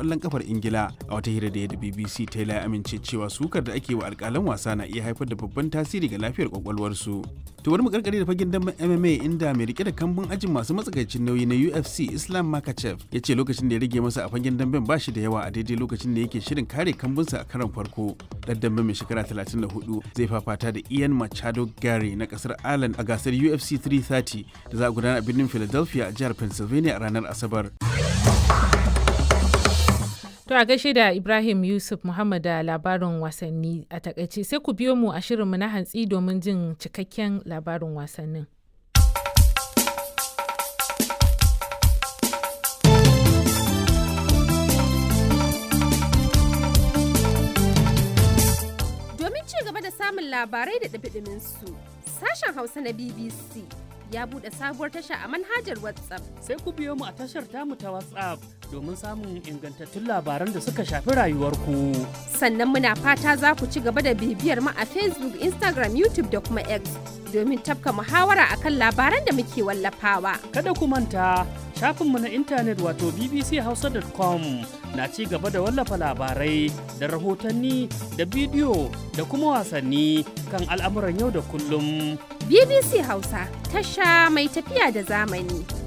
ƙwallon kafar Ingila. A wata hira da ya da BBC Taylor ya amince cewa sukar da ake wa alƙalan wasa na iya haifar da babban tasiri ga lafiyar kwakwalwarsu. To bari mu karkare da fagen damben MMA inda mai rike da kambun ajin masu matsakaicin nauyi na UFC Islam Makachev ya ce lokacin da ya rage masa a fagen damben ba shi da yawa a daidai lokacin da yake shirin kare kambunsa a karon farko. Dan damben mai shekara 34 zai fafata da Ian Machado Gary na kasar Ireland a gasar UFC 330 da za a gudana a birnin Philadelphia a jihar Pennsylvania a ranar Asabar. To a gaishe da Ibrahim Yusuf Muhammad da labarin wasanni a takaice sai ku biyo mu a shirinmu na hantsi domin jin cikakken labarin wasannin. Domin ci gaba da samun labarai da ɗabiɗimin su, sashen Hausa na BBC ya buɗe sabuwar tasha a manhajar WhatsApp. Sai ku biyo mu a tashar tamu ta WhatsApp domin samun ingantattun labaran da suka shafi rayuwarku. Sannan muna fata za ku ci gaba da bibiyar mu a Facebook, Instagram, YouTube da kuma X domin tafka muhawara akan labaran da muke wallafawa. Kada ku manta shafinmu na intanet wato bbchausa.com na ci gaba da wallafa labarai da rahotanni da bidiyo da kuma wasanni kan al'amuran yau da kullum. BBC Hausa tasha mai tafiya da zamani.